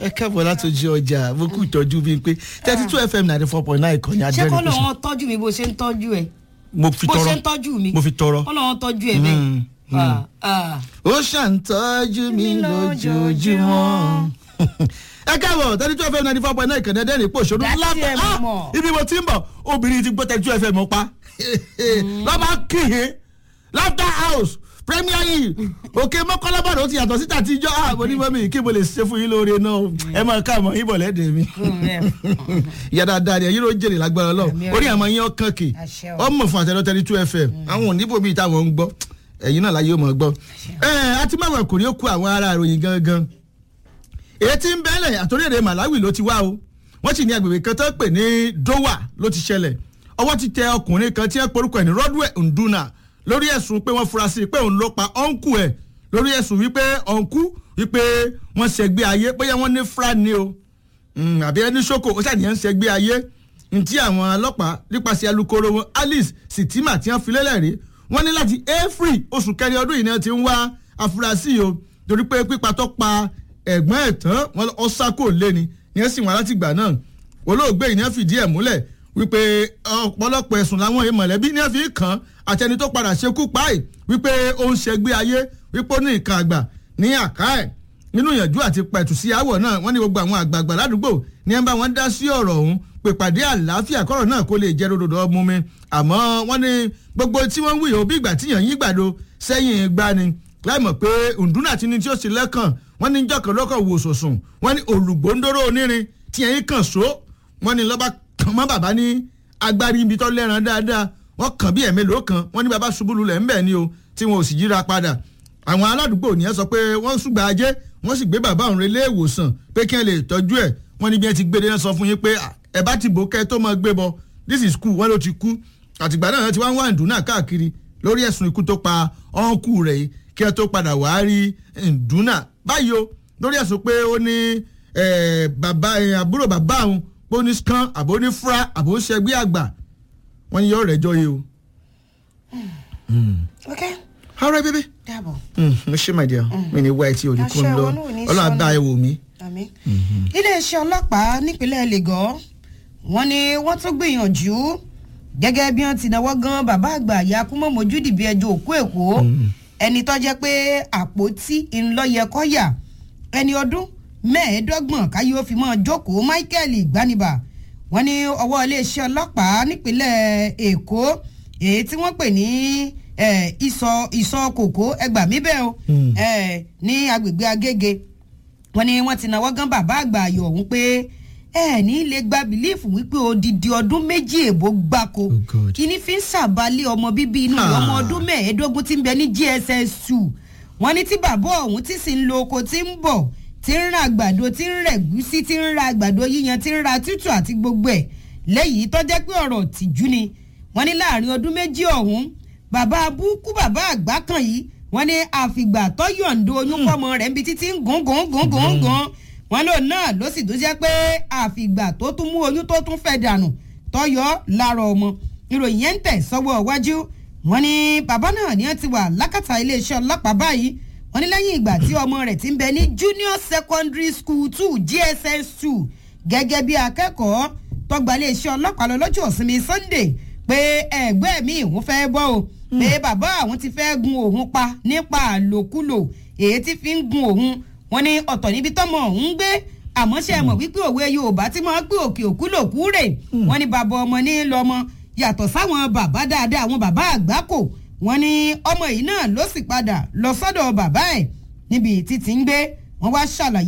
ẹ káàbọ̀ láti ojú ọjà mo kú ìtọ́jú bíi pé thirty two fm ninety four point nine ìkànnì ṣé kọ́ adẹ́rìn lọ́wọ́ tọ́jú mi bó ṣe ń tọ́jú ẹ̀ mo fi bó tọrọ ṣe ń tọ́jú mi mo fi tọrọ. kọ́ lọ́wọ́ tọ́jú ẹ̀ bẹ́ẹ̀. Mm, mm. Ah, ah. ó ṣàǹtọ́jú mi lójoojúmọ́. ẹ káàbọ̀ thirty two fm ninety four point nine ìkànnì adẹ́rìn pò ṣòro Láti lápá ẹ̀ Ah, mọ̀. ibi mo ti ń bọ̀ obìnrin ti gbọ́ thirty two fm pa lọ́ba kìhìn laughter house premier league òkè mọ́kànlábàdàn ó ti yàtọ̀ síta tíjọ́ ààbò ní mọ́mí kí mo lè ṣe fún yín lóore náà ẹ máa ká àmọ́ yín bọ̀ lẹ́dẹ̀ẹ́ mi ìyá dáadáa ni ẹ̀yin ló jèrè lágbára lọ Àmì orí àmọ́ yín ọkàn kì Àṣẹ o. ọmọ fún àtẹnudọ́ thirty two fm àwọn oníbò bíi táwọn ń gbọ́ ẹ̀yin náà láyé ó mọ̀ gbọ́ ẹ àti máwọn ọkùnrin ó kó àwọn ará ìròyìn gangan èyí tí ń bẹ́lẹ̀ àtòrèrè Malawi ló ti wá o wọ́n sì ní agbègbè kan tó pè ní Dowa ló ti ṣẹlẹ̀ ọwọ́ ti tẹ ọkùnrin kan tí ẹ porúkọ ẹ̀ ní Rodwell Nduna lórí ẹ̀sùn pé wọ́n fura sí i pé òun ló pa ọ̀nkù ẹ̀ lórí ẹ̀sùn wípé ọ̀nkù wípé wọ́n ṣẹgbẹ́ ayé bóyá wọ́n ní fra ni o Mm, àbí ẹni ṣoko ó ṣàníyàn ń ṣẹgbẹ́ ayé ntí àwọn ọlọ́pàá nípasẹ̀ alukoro wọn Alice Sitima tí wọ́n fi lélẹ̀ rí wọ́n ní láti April oṣù kẹrin ọdún yìí ni wọ́n ti ń wá afurasí o torí pé pípa tó pa ẹ̀gbọ́n ẹ̀ tán wọn ọ sákò lé ni ìyẹn sì wọ́n láti gbà náà olóògbé yìí ni wọ́n fìdí ẹ̀ múlẹ̀ wípé ọ̀pọ̀lọpọ̀ ẹ̀sùn làwọn èèyàn mọ̀lẹ́bí ni wọ́n fi kàn án àtẹni tó padà ṣekú páì wípé ó ń ṣẹgbẹ́ ayé wípé ó ní nǹkan àgbà ní àká ẹ̀ nínú ìyànjú àti pẹ̀tù sí àwọ̀ náà wọ́n ní gbogbo àwọn àgbààgbà ládùúgbò ní ẹ̀ ń bá wọn dá sí ọ̀rọ̀ ọ̀hún pé pàdé àlàáfíà kọ́rọ̀ náà kó lè jẹ́ ròdòdò ọmú mi àmọ́ wọ́n ní gbogbo tí wọ́n ń wí yòó bí ìgbà tíyàn yín gbàdo sẹ́yìn gbá ni láì mọ̀ pé òǹdúnà tí ni tí ó sì lẹ́kàn wọ́n ní jọ́kàn lọ́kàn wò sòsùn wọ́n ní olùgbòǹdóró onírin tíyàn yín kàn só wọ́n ní lọ́ba kàn mọ́ bàbá ní agbárí ibi tó lẹ́ran dáadáa wọ́n kàn bí ẹ̀mélòó kan wọ́n ní bàbá ṣubú lulẹ̀ ńbẹ̀ ni o tí wọn ò sì yíra padà àwọn aládùúgbò nìyẹn sọ pé wọ́n ṣùgbọ́n ajé wọ́n sì gbé bàbá òun relé ìwòsàn pé kí ẹ lè tọ́jú ẹ̀ wọ́n ní bí ẹ ti gbé dé náà sọ fún yín pé "Ah, ẹ bá ti bò kẹ́ tó máa gbé bọ this is cool wọ́n ló ti kú àtìgbà náà ti wá ń wá ìdùnnà káàkiri lórí ẹ̀sùn ikú tó pa ọ̀nkù rẹ̀ yìí kí ẹ tó padà wá rí ìdùnnà báyìí o lórí ẹ̀sùn pé ó ní eh, bàbá eh, àbúrò bàbá òun pé ó ní scan àbó ní fra àbó ń ṣẹgbẹ́ àgbà wọ́n ní yọ rẹ̀jọ́ yìí o. ok all right baby dàbọ̀ mo ṣe my dear mi ní wá etí òní kún Àṣẹ lọ wọn náà ò ní ọlọ́run sọnù. dá ẹ wò mí. àmín. iléeṣẹ́ ọlọ́pàá nípínlẹ̀ lagos wọ́n ní wọ́n tún gbìyànjú gẹ́gẹ́ bí wọ́n ti náwó gan bàbá àgbà yakumọ mojúdìbí ẹjọ́ òkú èkó ẹni tó jẹ́ pé àpótí ńlọ́yẹkọ́yà ẹni ọdún mẹ́ẹ̀ẹ́dọ́gbọ̀n káyé ó fi mọ́ jókòó michael gbanibà wọ́n ní ọwọ́ iléeṣẹ́ ọlọ́pàá nípínlẹ̀ èkó èyí tí wọ́n pè ní eh, ìsọ̀ ìsọ̀ kòkó ẹgbàá mi bẹ́ẹ̀ o Mm. eh, ní agbègbè agége wọ́n ní wọ́n ti náwó gan bàbá àgbà ayọ̀ ọ̀hún pé ẹ ní lè gba bìlífù wípé odidi ọdún méjì èbó gbáko Oh God. kíní fi ń ṣàbálẹ̀ ọmọ bíbí inú rẹ̀, ọmọ Ah. ọdún mẹ́ẹ̀ẹ́dógún tí ń bẹ ní gss two wọ́n ní tí bàbá ọ̀hún tí sì ń lo oko tí ń bọ̀ tí ń ra àgbàdo tí ń rẹ̀ gúsí tí ń ra àgbàdo yíyan tí ń ra tútù àti gbogbo ẹ̀ lẹ́yìn tó jẹ́ pé ọ̀rọ̀ tìjú ni wọ́n ní láàrin ọdún méjì ọ̀hún bàbá abúkú bàbá àgbà kan yìí wọ́n ní àfìgbà tó yọ̀ǹdo oyún fọ́mọ rẹ̀ níbi títí ń gùn gùn gùn gùn gùn wọ́n lò náà ló sì tún jẹ́ pé àfìgbà tó tún mú oyún tó tún fẹ́ dànù tọ́yọ́ lára ọmọ ìròyìn yẹn ń tẹ̀ sọ́wọ́ iwájú wọ́n ní bàbá náà ni wọ́n ti wà lákàtà iléeṣẹ́ ọlọ́pàá báyìí wọ́n ní lẹ́yìn ìgbà tí ọmọ rẹ̀ ti ń bẹ ní junior secondary school two gss two gẹ́gẹ́ bí akẹ́kọ̀ọ́ tọ́gbà iléeṣẹ́ ọlọ́pàá lọ lọ́jọ́ ìsinmi sunday pé ẹgbẹ́ mi ìhun fẹ́ bọ́ o pé bàbá àwọn ti fẹ́ gun òun pa nípa àlòkulò èyí tí fi ń gun òun wọ́n ní ọ̀tọ̀ níbi tọ́mọ òun ń gbé àmọ́ ṣe mọ̀ wípé òwe yorùbá tí wọ́n gbé òkè òkú lòkú rè wọ́n ní bàbá ọmọ ní lọ́mọ yàtọ̀ sáwọn bàbá dáadáa àwọn bàbá àgbákò wọ́n ní ọmọ yìí náà ló sì padà lọ sọ́dọ̀ bàbá ẹ̀ níbi títí ń gbé wọ́n wá ṣàlàyé